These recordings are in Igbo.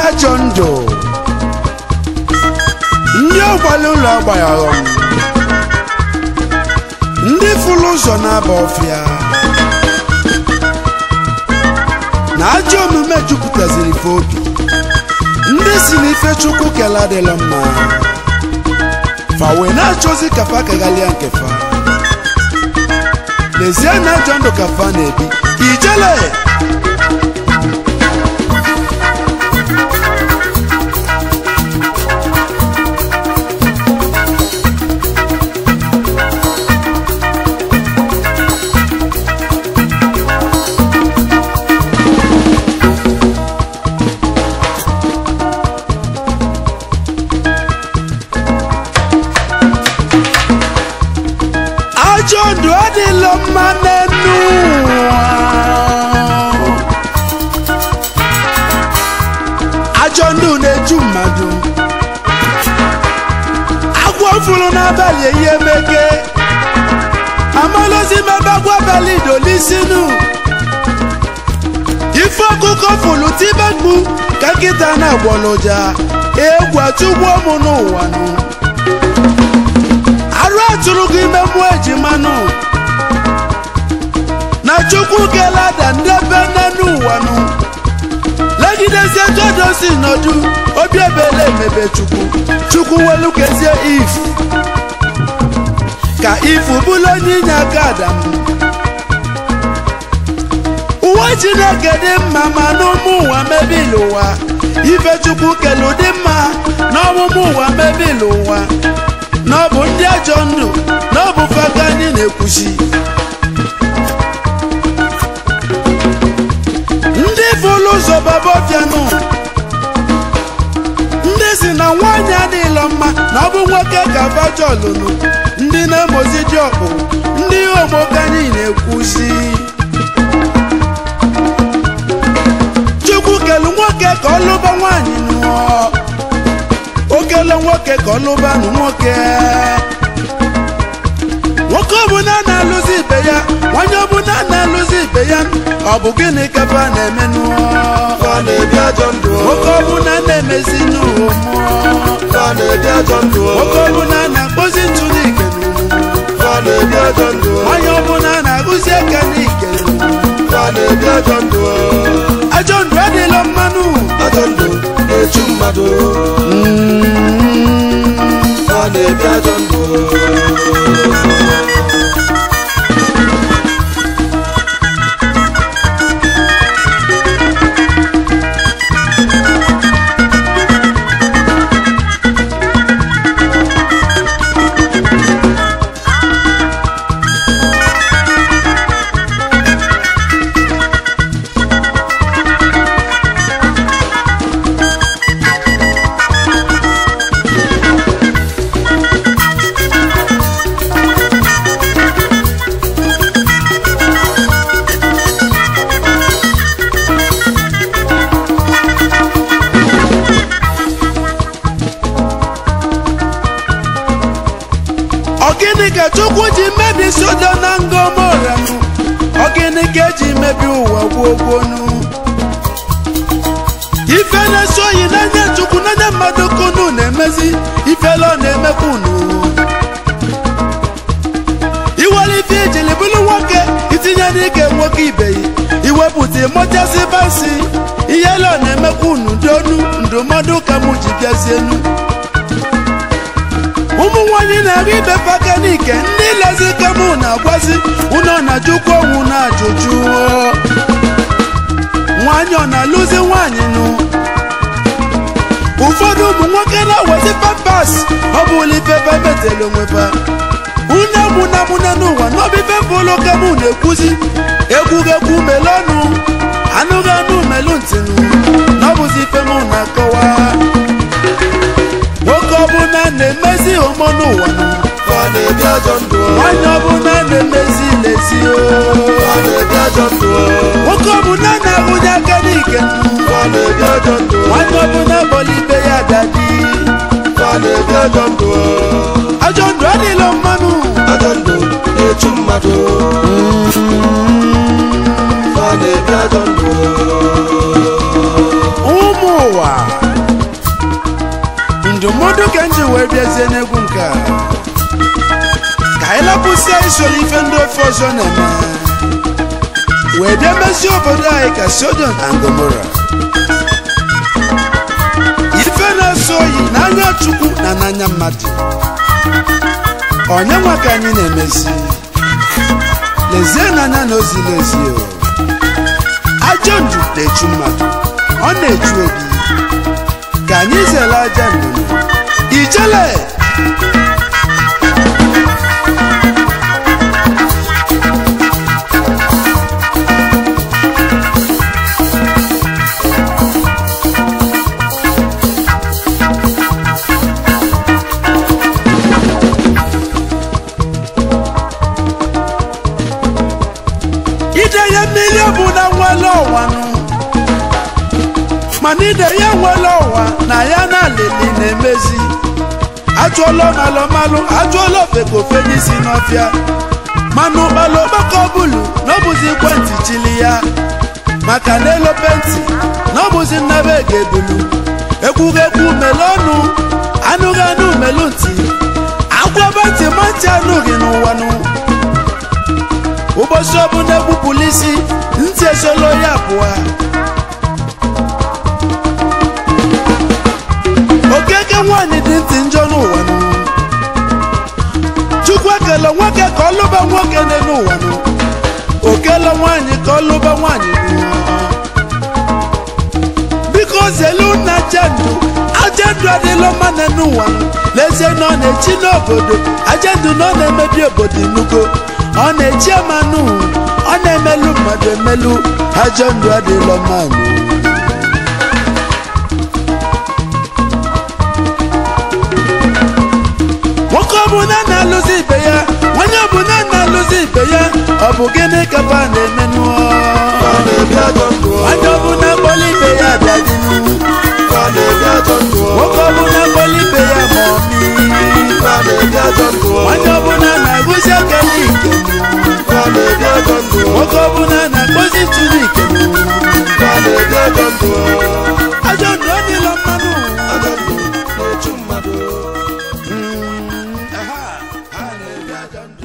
ajọ ndụ ndị ọgbara ụlọ agbaghị aghọm ndị fụrụ ụzọ na-aba ọfịa na ajọ omume jupụtaziri ife obi ndị si n'ife chukwu kele adịla mma fa wee na-achọzi ka fa kaghalịa nke fa lezie na ajọ ndụ ka fa na-ebi ijele ajọ ndụ adịla mma n'enu ụwa ajọ ndụ na-eju mmadụ agwọ fụrụ n'abalị ihe mege amalozi mebagwa abalị dolisinu ife ọkụkọ fụrụ tibekpu ka nkịta na-agbọlụja egwu atụgbuo m n'ụwa nụ arụ atụrụ gị ime mmụọ ejimanụ na chukwu kelada ndebe n'enu ụwa nụ legidezie jodosi nọdụ obi ebele emebe chukwu chukwu welu kezie if ka ifu bụrụ onye inye aka adam uwe chineke dị mma ma n'ụmụ ụwa mebili ụwa ife chukwu kele ụdị mma na ọmụmụ ụwa mebili ụwa na ọ bụ ndị ajọ ndụ na ọ bụ faka anyị na-ekwuchi ndị fụlụ ụzọ babaofianụ ndị si na nwaanyị adịghịlọ mma na ọ bụ nwoke ka bajọlụnụ ndị na-emozi dị ọkpụ ndị omoke anyị na-ekwuchi chukwu kelu nwoke ka ọ lụba nwaanyị nụọ okele nwoke ka ọ lụbanụ nwoke nwoke ọbụla na-alụzi ibe ya nwanyị ọbụla na-alụzi ibe ya ọ bụ gịnị ka fa na-eme n'ụọ Fa na-ebi ajọ ndụ o. nwoke ọbụla na-emezi n'ụwa mmụọ Fa na-ebi ajọ ndụ o. nwoke ọbụla na-akpọzi ntụ n'ike n'ụwa Fa na-ebi ajọ ndụ o. nwanyị ọbụla na-agụzi aka n'ike n'ụwa Fa na-ebi ajọ ndụ o. ajọ ndụ adịla mmanụ Ajọ ndụ na-echu mmadụ o. Fa na-ebi ajọ ndụ o. ọgịnị ka chukwu ji mebi sodo na ngọmoranụ ọgịnị ka eji mebi ụwa gwogwonu ife na-eso oyi n'anya chukwu n'anya mmadụ kunu na-emezi ifele ọ na-emekwa unu iwere ife ijili bụrụ nwoke itinye n'ike nwoke ibeyi iwepụta ịmụchasị basi ihele ọ na-emekwa unu donu ndụmọdụ ka mụ ji bịazienu ụmụ nwanyị na-arị ibe pakanike ndị lezi kemụ na-agwazi ụnọ na jukwu onwu na ajụjụ nwanyị ọ na-alụzi nwanyị nụ ụfọdụ ụmụ nwoke na-awezi pampas ọ bụ ulifefe metelu onweba une mụnamụne n'ụwa n'obife mbụlụ kemụ na-ekwuzi egwuregwu melọnụ anụghị anụ melu ntịnụ na ọ bụzi ife mụ na-akọwa nwoke ọbụla na-emezi ụmụ n'ụwa nụ Fa na-ebi ajọ ndụ o. nwanyị ọbụla na-emezi lezi o Fa na-ebi ajọ ndụ o. nwoke ọbụla na-ahụnye aka n'ike nụ Fa na-ebi ajọ ndụ o. nwanyị ọbụla bọla ibe ya dadi Fa na-ebi ajọ ndụ o. ajọ ndụ adịla mmanụ Ajọ ndụ na-echu mmadụ o. Fa na-ebi ajọ ndụ o. ụmụ ụwa soro ife ndị ofe ọzọ na-eme wee bịa mezie obodo anyị ka sodom na gomora ife na-eso oyi n'anya chukwu na n'anya mmadụ onye nwa ka anyị na-emezi lezie n'anya na ozili ezi o ajọ ndụ na-echu mmadụ ọ na-echu obi ka anyị zere aja ndụ ijele ide ya mmiri bụ na nwere ọwa nụ mana ide ya nwere ọwa na ya na alili na-emezi ajụọla malụmalụ ajụọla ofekofe n'isi n'ọfịa mana ụkpala okpoko bulu na ọbụzi ekwentị chili ya maka na elope ntị na ọbụzi nnebe ga-ebulu ekwughekwu melu ọnụ anụghị anụ melu ntị agwaba ntị ma ntị anụghị n'ụwa nụ ụbọchị ọbụla egbupụla isi ntị esolo ya abụọ okeke nwaanyị dị ntị njọ n'ụwa nụ chukwu ekele nwoke ka ọ lụba nwoke dị n'ụwa nụ okele nwaanyị ka ọ lụba nwaanyị nụ biko zelu na ajendụ ajendụ adịla mma na n'ụwa nụ lezie na ọ na-echi n'obodo ajendụ na ọ na-emebi obodo inugo ọ na-echi amanụ ọ na-emelu mmadụ emelu ajọ ndụ adịla mma nụ nwoke ọbụla na-alụzi ibe ya onye ọbụla na-alụzi ibe ya ọ bụ gịnị ka ba na-emenụ Fa na-ebi ajọ ndụ onye ọbụla kpọrọ ibe ya abịadịnụ Fa na-ebi ajọ ndụ nwoke ọbụla kpọrọ ibe ya ma ọmị Fa na-ebi ajọ ndụ onye ọbụla na-agụzi akara ike Fa na-ebi ajọ ndụ nwoke ọbụla na-akpọzi tụrụ ike Fa na-ebi ajọ ndụ ajọ ndụ ọ dịla mmanụ Ajọ ndụ na-echu mmadụ Aha, ha na-ebi ajọ ndụ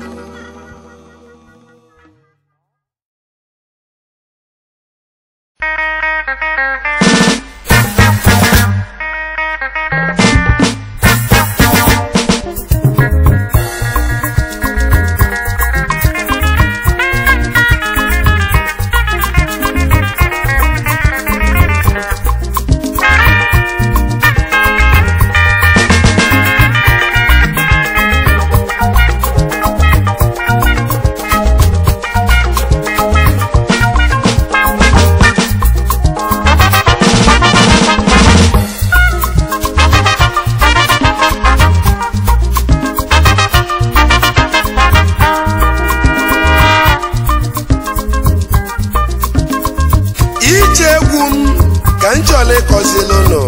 ije egwu m ka m chọrọ ịkọzili ụlọ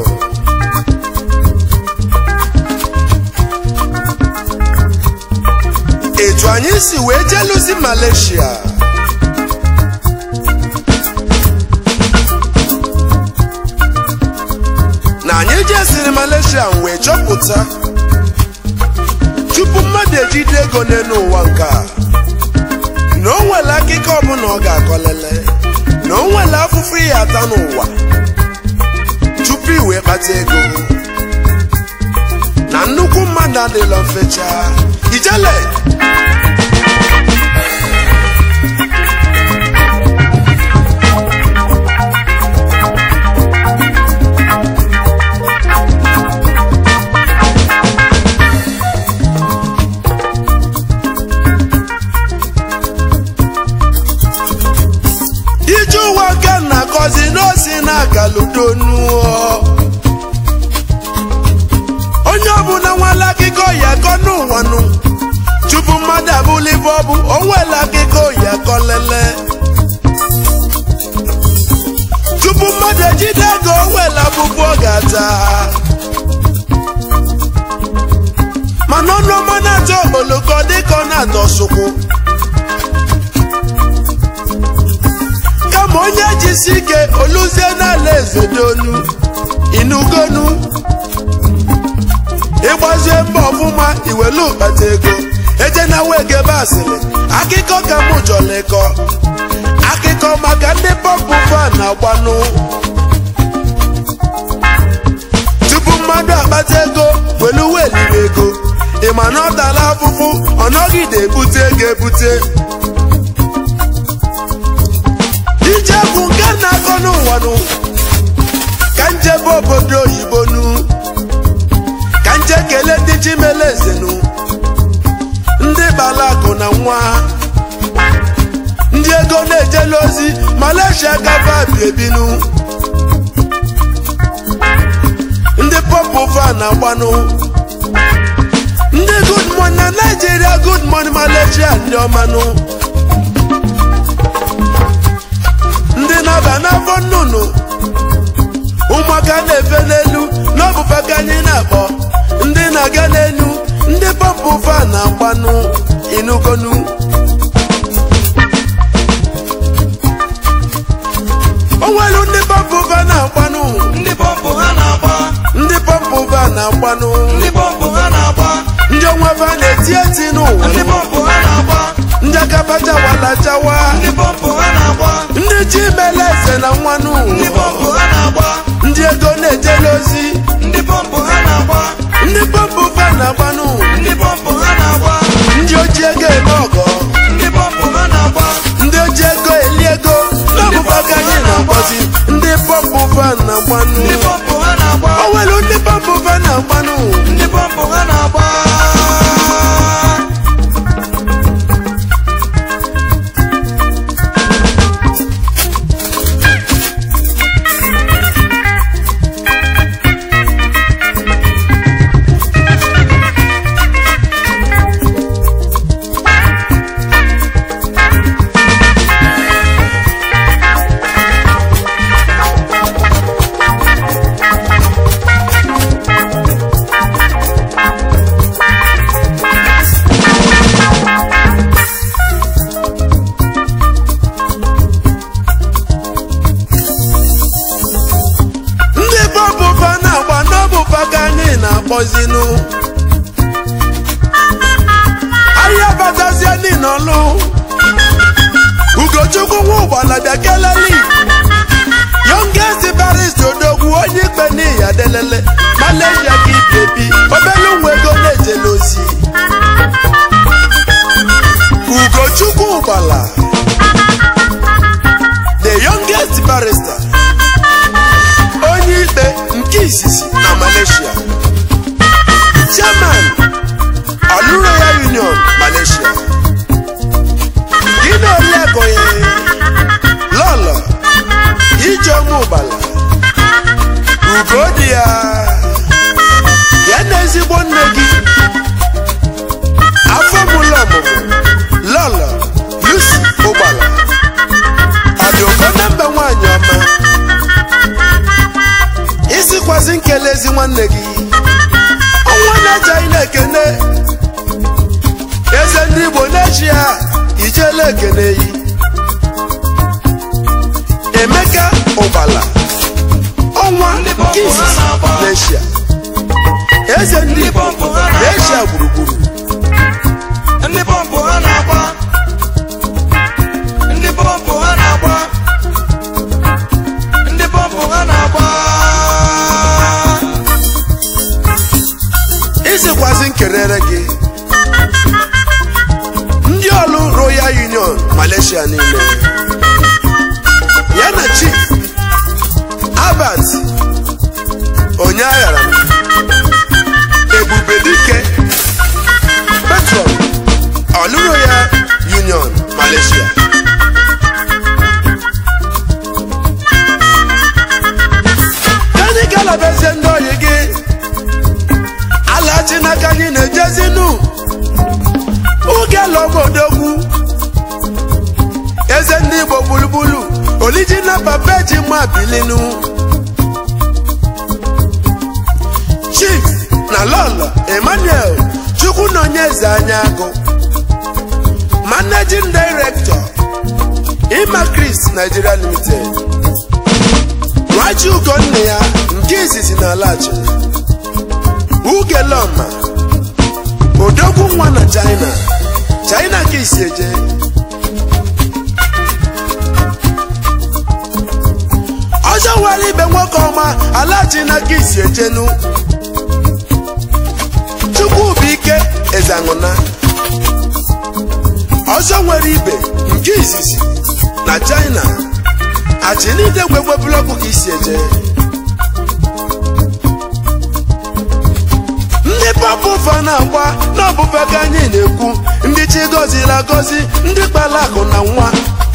etu anyị si wee jeluzi Malaysia na anyị jesiri Malaysia m wee chọpụta tupu mmadụ ejide ego n'elu ụwa nke a na o nwere akụkọ ọbụla ọ ga-akọlele na o nwere afụfụ ihe ata n'ụwa tupu i wee kpata ego na nnukwu mmadụ adịla mfecha ijele ije ụwa ka na-akọzi n'osi na-agaludonu onye ọbụla nwere akụkọ ya akọ n'ụwa nụ tupu mmadụ abụla ibe ọ bụ o nwere akụkọ ya akọ lele tupu mmadụ ejide ego o nwere abụbụ ọ ga-ata mana ọnụ ọma na-atọ okpoloko dịka ọ na-atọ sụkwụ kama onye jisi ike oluzie n'ala ezedonu inugonu ịgbazie mbọ ọfụma iwelu ụkpata ego eje na na wegebe asịrị akụkọ ka mụ jọrọ ịkọ akụkọ maka ndị pọmpụ fan na-agbanụ tupu mmadụ akpata ego welu weliri ego ịma na ọ tara afụfụ ọ nọgide ebute ego ebute ije bụ nke na-akọ n'ụwa nụ ka njebe obodo oyibo nụ ka nje kelee ndị chimeleze nụ ndị balakụ na nwa ndị ego na-ejela ozi malaysia gava biebinu ndị pọpụ fan na-agbanụ ndị good morning na naijiria good morning malaysia ndị ọmanụ ndị na-aba n'afọ nnụnụ ụmụaka na-efe n'elu n'ọbụfa ka anyị na-akpọ ndị na-aga n'elu ndị pọmpụ fan na-agbanụ inugonu onwelu ndị pọmpụ fan na-agbanụ ndị pọmpụ ha na-agba ndị pọmpụ fan na-agbanụ ndị pọmpụ ha na-agba ndị onwe fa na-eti eti n'ụwa ndị pọmpụ ha na-agba ndị akaba jawala jawa ndị pọmpụ ha na-agba ndị ji mele eze na nwanụ ndị pọmpụ ha na-agba ndị ego na-ejele ozi ndị pọmpụ ha na-agba ndị pọmpụ fan na-agbanụ ndị pọmpụ ha na-agba ndị oji ego eme ọgọ ndị pọmpụ ha na-agba ndị oji ego eli ego n'ọbụba ka anyị na-akpọzi ndị pọmpụ fan na-agbanụ ndị pọmpụ ha na-agba o nwere ndị pọmpụ fan na-agbanụ ndị pọmpụ ha na-agba ndị pọmpụ fan na-agba n'ọbụba ka anyị na-akpọzinụ ahịa batazie n'ịnọlụ ugochukwu nwa ụgbala bịa keleli youngest barist odogwu onye ikpe n'ihi adelele malaysia ka ibebi obele nwa ego na-ejele ozi ugochukwu ụgbala the youngest barrister onye ikpe nke izizi na malaysia chairman Oluroya union malaysia gịnị oliakọnye lọlọ ijeọma ụgbala ugo dị ya ya na ezigbo nne gị afọ mụlọ ọmụmụ lọlọ lucy ụgbala ọ dị ụkọ na mba nwaanyị ọma isikwasị nkele ezi nwanne gị ọnwa na-ejeghị na-ekene eze ndị igbo na-echi ya ijele ekene yi emeka ụgbala ọnwa nke izizi n'eshia eze ndị igbo n'eshia gburugburu ndị pọmpụ ha na-agba ndị pọmpụ ha na-agba ndị pọmpụ ha na-agba isikwasị nkerere gị ndị ọlụ royal union malaysia niile ya na chief albert onye aghara ebube dike petron ọlụ royal union malaysia anyị galabezie ndị oyi gị alachi n'aka anyị na-ejezinu ugela obodogwu eze ndị igbo gburugburu olijina papa ji mma bilinu chief na lọlọ emmanuel chukwu na onye eze anya agụ managing director imacris nigeria limited nwaji ugonna ya nke izizi na alachi ugeloma odogwu nwa na china china ka isi eje ọzọ nwere ibe nwoke ọma ala china ka isi ejenu chukwu bụ ike eze aṅụna ọzọ nwere ibe nke izizi na china achinide gwegwe blọkụ ka isi eje ndị pọpụ fa na-agba n'ọbụbe ka anyị na-ekwu ndị chi gọziri agọzi ndị kpara akụ na nwa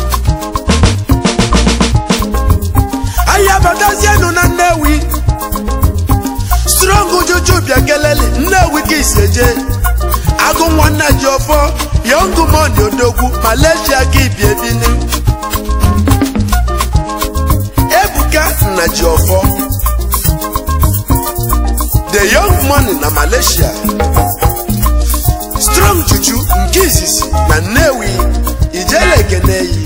anyị abatazienụ na nnewi strong juju bịa keleli nnewi ka isi eje agụ nwanne ji ọfọ yọngụ moni odogwu malaysia ka ibi ebini ebuka nna ji ọfọ the young money na malaysia strong juju nke izizi na nnewi ijele ekeneyi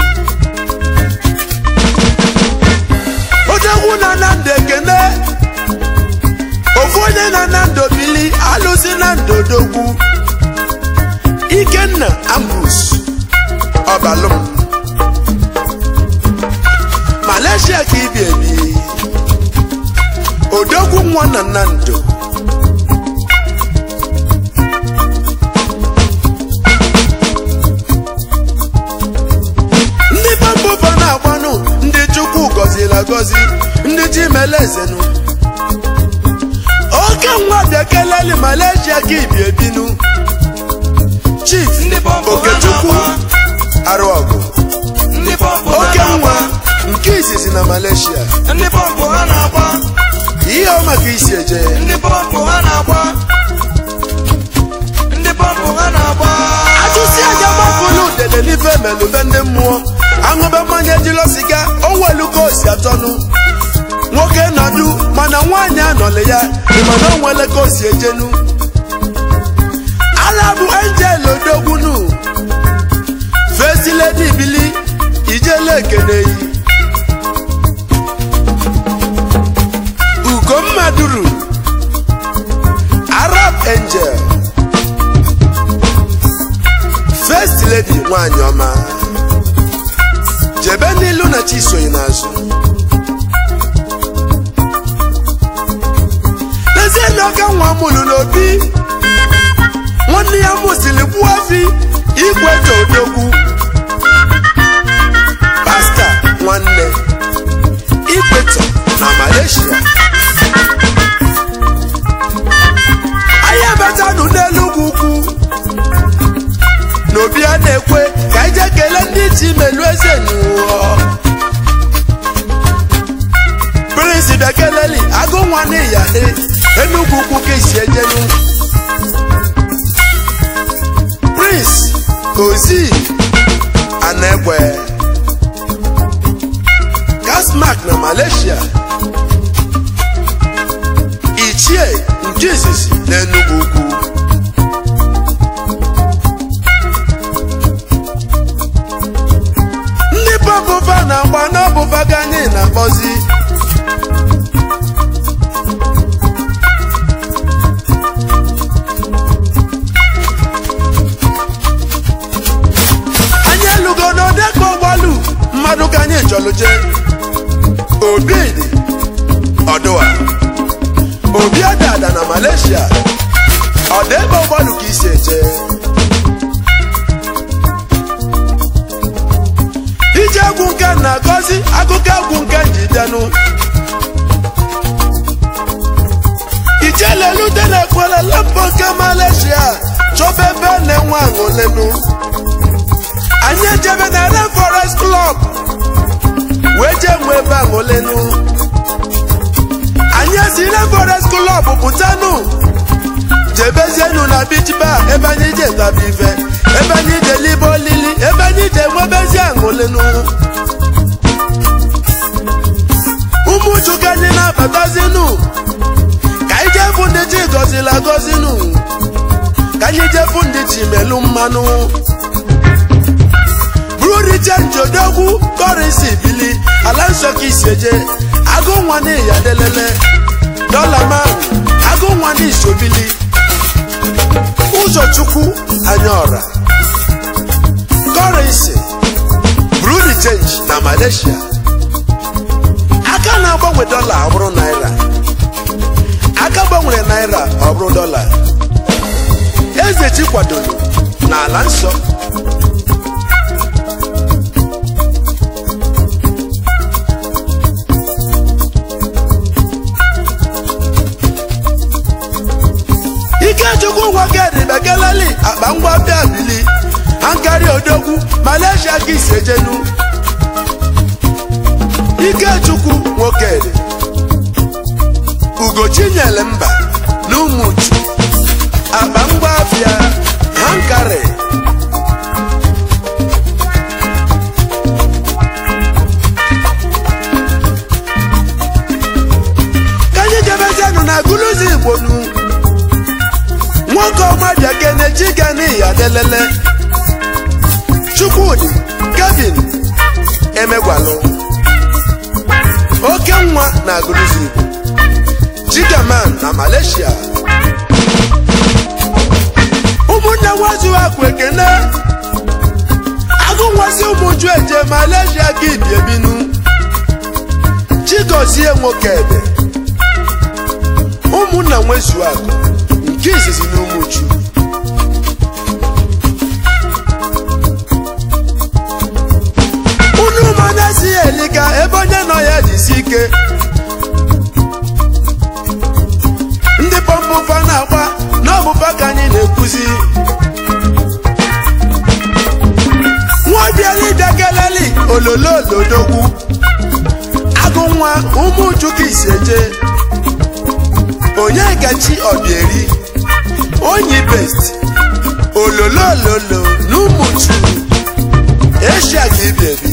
odogwu na nando ekene ofu onye na nando bili alụzi na ndo odogwu ikenna ambrus ọbalụm malaysia ka ibi ebi odogwu nwa na nando ndị bambụba na-agbanụ ndị chukwu gọziri agọzi ndị chi mele ezenu oke nwa bịa keleli malaysia ka ibi ebinu chief Ndị bọmbụ ha okechukwu na-agba. arụọgụ ndị pọmpụ ha oke nwa na-agba nke izizi na malaysia ndị pọmpụ ha na-agba ihe ọ maka isi eje ndị pọmpụ ha na-agba ndị pọmpụ ha na-agba atụsi aja gbapụrụ udele n'ife melube ndị mmụọ aṅụbe mmanya ejilo siga onweluka osi atọnụ nwoke nọdụ mana nwaanyị anọlị ya ịmana onwele ka osi ejenu ala bụ angel odogbunu fesiledi bili ijele ekeneyi ugomma duru arab angel first lady nwanyị ọma jebe n'ilu na chi sonye n'azụ n'ezie na ọka nwa mụrụ n'obi nwanne ya mụsiri gbuo afi igwete odogwu pasta nwanne ikpeto na malaysia anyị abatanụ n'elu ugwu ukwu n'obi a na-ekwe ka anyị jee kelee ndị ji melu eze n'ụwa prince bịakeleli agụ nwa n'iya dị enugwu ukwu ka esi ejenu prince ozi anegwe gasmark na malaysia ichie nke izizi na enugwu ukwu ndị bọbụba na-agba n'ọbụba gị anyị na-akpọzi anyị elugo n'odekọ ọgbalu mmadụ ka anyị chọrọ jee obi dị ọdụwa obi adada na malaysia ọ dị ebe ọgbalu ka isi eje ije egwu nke na-agọzi akụkọ egwu nke njidenụ ijelelute na-ekwere lempo nke malaysia chọba ebe na-enwe aṅụlenu anyị ejebe na red forest club wee jee nwe ebe aṅụlenu anyị esi red forest club pụtanụ jebezienu na beach bar ebe anyị ji etaba ife ebe anyị ji elibe olili ebe anyị ji enwebezi aṅụlenu ụmụ chukwu anyị na-abatazinu ka anyị jefu ndị chi gọziri agọzinu ka anyị jefu ndị chi melu mmanụ buru richenji odogwu kọrịsị bili ala nsọ ka isi eje agụ nwa n'iya delele dọla mahụ agụ nwa n'isobili ụzọchukwu anya ọra malaysia aka na-agbanwe dọla ọ bụrụ naira aka gbanwere naira ọ bụrụ dọla eze chi kwadoro n'ala nsọ ikechukwu gwakedi bekeleli akpa ngwa bịa bili ankari odogwu malaysia gị isejenu ikechukwu nwokedi ugochinyere mba na ụmụchu akpa ngwa afịa hankari ka anyị jebezianụ na guluzi igbo nu nwoke ọma bịa kene chigani adelele chukwudi kevin emegwalụ oke nwa na agụrụzi igbo chigaman na malaysia ụmụnne nwazu akụ ekene agụnwasị ụmụju eje malaysia gị bi ebinu chigozie nwoke ebe ụmụnna nwezu akụ nke izizi na ụmụju unu mmanya si elika ebe onye nọ ya jisi ike ndị pọmpụfa na-agba n'ọbụba ka anyị na-ekwuzi nwaobiala keleli ololo olodogwu agụ nwa ụmụuju ka isi eje onye gachi obieri onyi best ololo ololo na ụmụuju eshia ka ibi ebi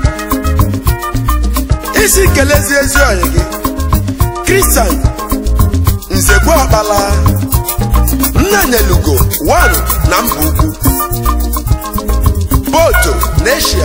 isi kelezi ezi oyi gị kristian nzekwe ọkpala nna nyelugo 1 na mba ukwu boto n'eshia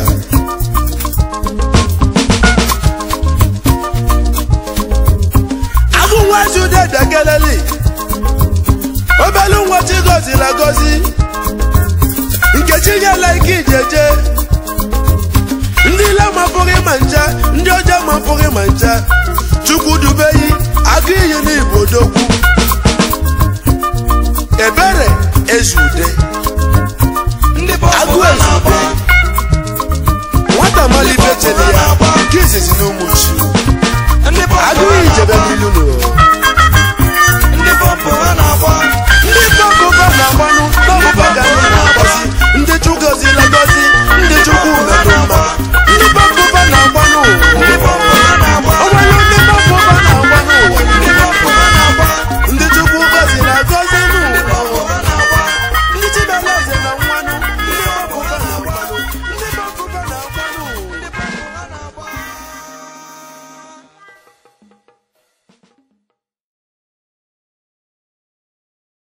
agụnwazi udedekeleli obelu nwa chi gozila gozi nkechi nyela ike ijeje ndị ile mapụghị ma ncha ndị ọjọọ mapụghị ma ncha chukwu dubeyi agụ iyi n'igbo odogwu ebere ezude agụ ezude nwata malibe chere ya nke izizi na ụmụchi agụ iyi jebe n'ilu n'ụwa